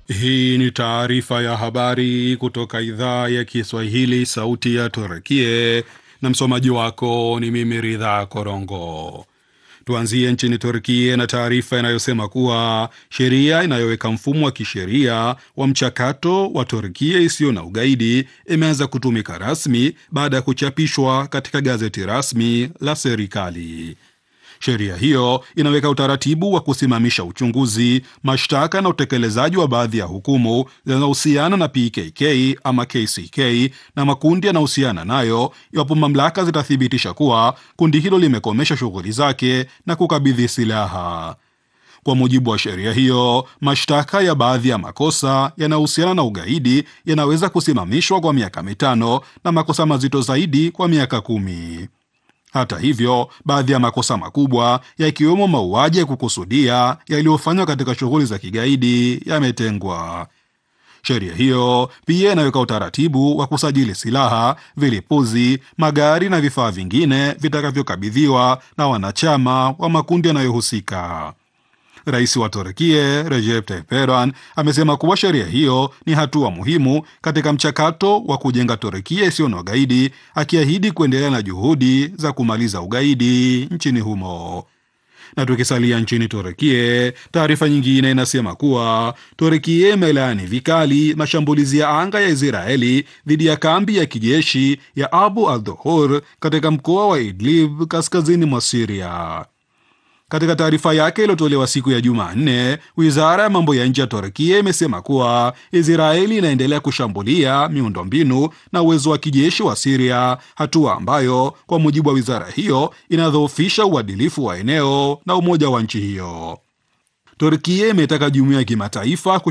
Hii ni taarifa ya habari kutoka idhaa ya Kiswahili, sauti ya Turkie, na msomaji wako ni mimi Ridha Korongo. Tuanzie nchini Turkie na taarifa inayosema kuwa sheria inayoweka mfumo wa kisheria wa mchakato wa Turkie isiyo na ugaidi imeanza kutumika rasmi baada ya kuchapishwa katika gazeti rasmi la serikali. Sheria hiyo inaweka utaratibu wa kusimamisha uchunguzi, mashtaka na utekelezaji wa baadhi ya hukumu zinazohusiana na PKK ama KCK na makundi yanayohusiana nayo, iwapo mamlaka zitathibitisha kuwa kundi hilo limekomesha shughuli zake na kukabidhi silaha. Kwa mujibu wa sheria hiyo, mashtaka ya baadhi ya makosa yanayohusiana na ugaidi yanaweza kusimamishwa kwa miaka mitano na makosa mazito zaidi kwa miaka kumi. Hata hivyo, baadhi ya makosa makubwa yakiwemo mauaji ya kukusudia yaliyofanywa katika shughuli za kigaidi yametengwa. Sheria hiyo pia inaweka utaratibu wa kusajili silaha, vilipuzi, magari na vifaa vingine vitakavyokabidhiwa na wanachama wa makundi yanayohusika. Rais wa Turkie Recep Tayyip Erdogan amesema kuwa sheria hiyo ni hatua muhimu katika mchakato wa kujenga Turkia isiyo na ugaidi, akiahidi kuendelea na juhudi za kumaliza ugaidi nchini humo. Na tukisalia nchini Turkie, taarifa nyingine inasema kuwa Turkie imelaani vikali mashambulizi ya anga ya Israeli dhidi ya kambi ya kijeshi ya Abu al-Dhuhur katika mkoa wa Idlib kaskazini mwa Siria. Katika taarifa yake iliyotolewa siku ya Jumanne, wizara ya mambo ya nje ya Turkia imesema kuwa Israeli inaendelea kushambulia miundombinu na uwezo wa kijeshi wa Siria, hatua ambayo kwa mujibu wa wizara hiyo inadhoofisha uadilifu wa eneo na umoja wa nchi hiyo. Turkia imetaka jumuiya ya kimataifa